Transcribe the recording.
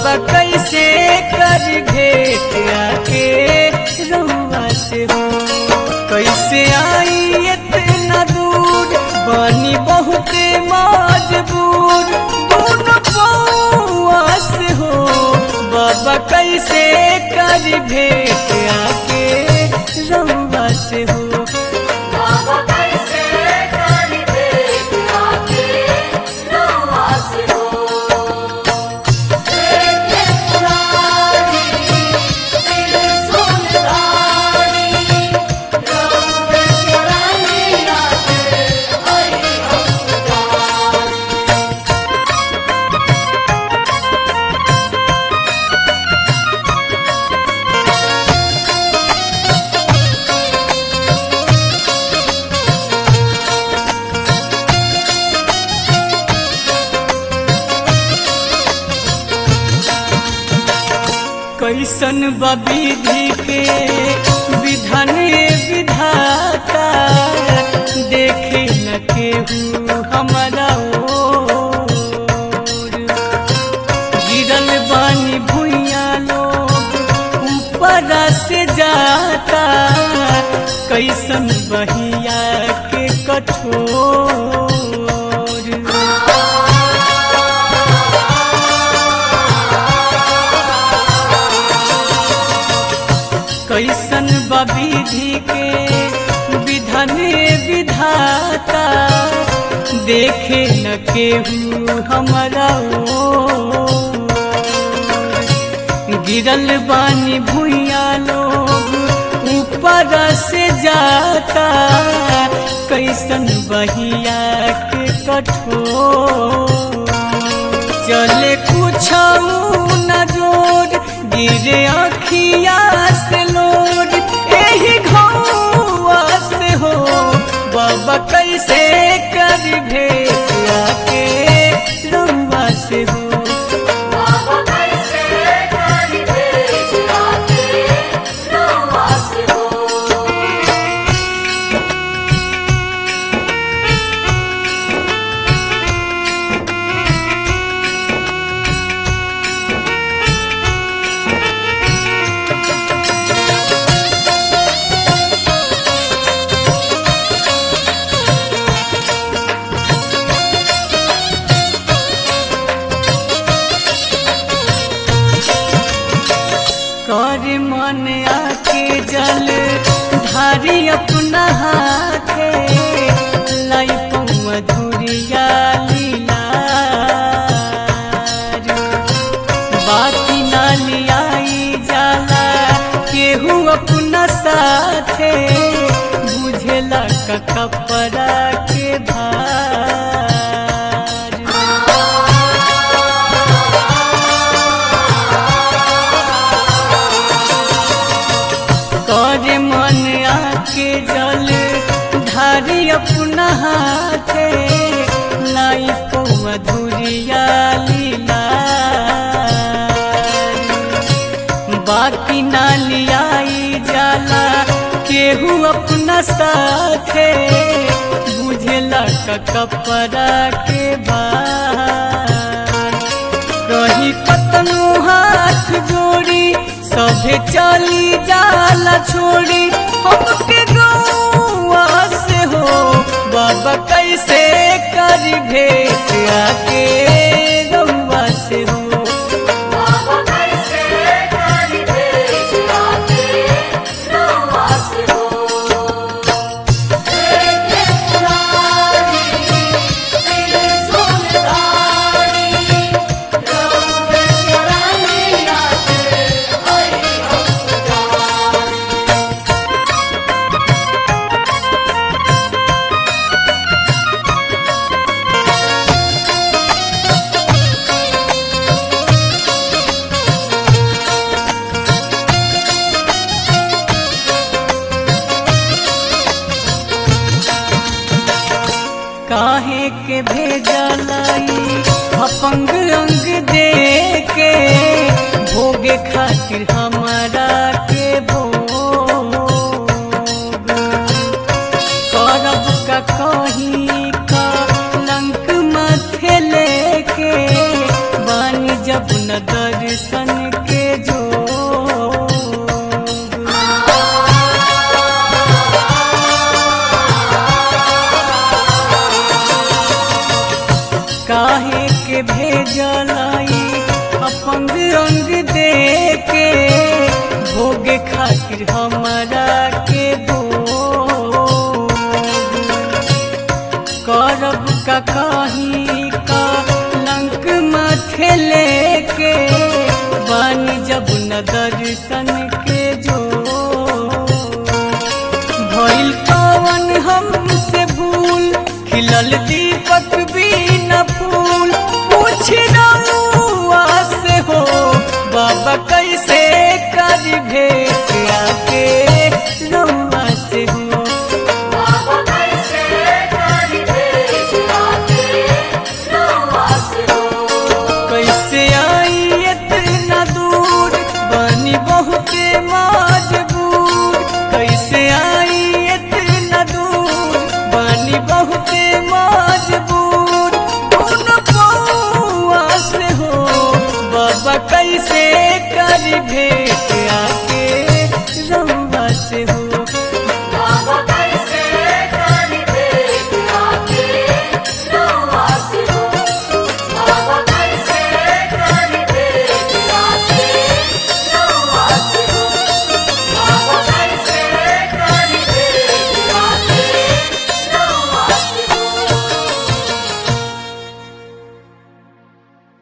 बाबा कैसे कर भेट आके रउआ से हो कैसे आई इतना दूर बनी बहुत मजबूर दोनों पौआ से हो बाबा कैसे कर भेट आके रउआ से हो बाबा कैसे कर भेट आके रउआ से हो देखे पुरानी दिल सुनदानी रब शरणिया के हरि अवतार कैसन विधि के विधान विधाता देखे न केहू हमारा ओर गिरल बानी भुइया लोग ऊपर से जाता कैसन बहिया के कठोर कैसन विधि के विधन विधाता देखे न केहू हमारा ओर। गिरल बानी भुइया लोग ऊपर से जाता कैसन बहिया के कठोर चले कुछ न जोर गिरे अखिया से लोड एही घौआ से हो बाबा कैसे कर भेट आके रउआ से हो बाबा कैसे कर भेट आके रउआ से हो कर मन आके जल धारी अपना हाथे लाई मधुरिया लीला बाती ना लियाई जाला केहू अपना साथे बुझेला का कपड़ा के भार करे मन आके जल धारी अपना हाथे लाई को मधुरिया लीला बाकी ना लियाई जाला केहू अपना साथे बुझेला का कपड़ा के बार कही कतनो हाथ जोड़ी सभे चली जाला छोड़ी हमके गौआ से हो बाबा कैसे कर भेट आके गौआ से हो बाबा कैसे कर भेट आके रउआ से हो देखे पुरानी दिल सुनदानी रब शरणिया के हरि अवतार काहे के भेजलाई अपंग अंग दे के भोगे खातिर हमारा के भोग करब का कहीं का लंक माथे लेके बानी जब न दर्शन दर्शन के जो काहे के भेजलाई अपंग अंग दे के भोग खातिर हमरा के भोग करब का काही का लंक माथे लेके बन जब न दर्शन के जो भइल कवन हमसे भूल खिलल दीपक भी न फूल पूछ रउआ से हो बाबा कैसे कर भेट आके रउआ से हो बाबा कैसे कर भेट आके रउआ से हो कैसे आई इतना दूर बनी बहुते मजबूर कैसे आई इतना दूर बनी बहुते मजबूर उन पौआ से हो बाबा कैसे कर भेट आके रउआ से हो